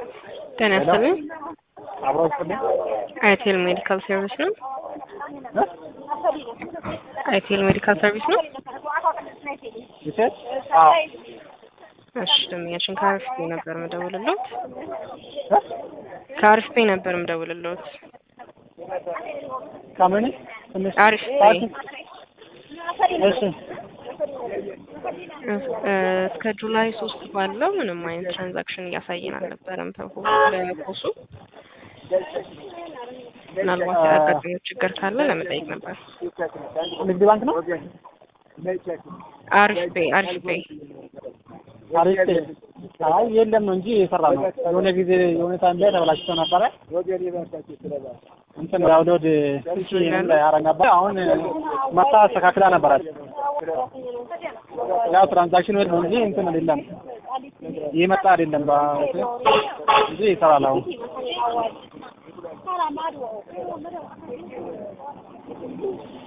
ጤና ይስጥልኝ። አብሮ ይስጥልኝ። አይቴል ሜዲካል ሰርቪስ ነው። አይቴል ሜዲካል ሰርቪስ ነው። ይሰጥ አዎ እሺ ደንበኛችን ከአሪፍ ፔ ነበር የምደውልልዎት። ከአሪፍ ፔ ነበር የምደውልልዎት። ከምን ትንሽ አሪፍ ፓርቲ ፔ እሺ እ እስከ ጁላይ ሶስት ባለው ምንም አይነት ትራንዛክሽን እያሳየን አልነበረም። በሁ- በፖሱ ምናልባት ያጋጠመው ችግር ካለ ለመጠየቅ ነበር። ንግድ ባንክ ነው። አሪፍ ፔ አሪፍ ፔ አሪፍ አይ የለም ነው እንጂ የሰራ ነው። የሆነ ጊዜ የሆነ ታይም ላይ ተበላሽቶ ነበረ። እንትን ዳውንሎድ እሺ ያረግ ነበር። አሁን መታ አስተካክላ ነበራት። ያው ትራንዛክሽን ወይ ነው እንጂ እንትን አይደለም የመጣ አይደለም በ- እንጂ ይሰራል አሁን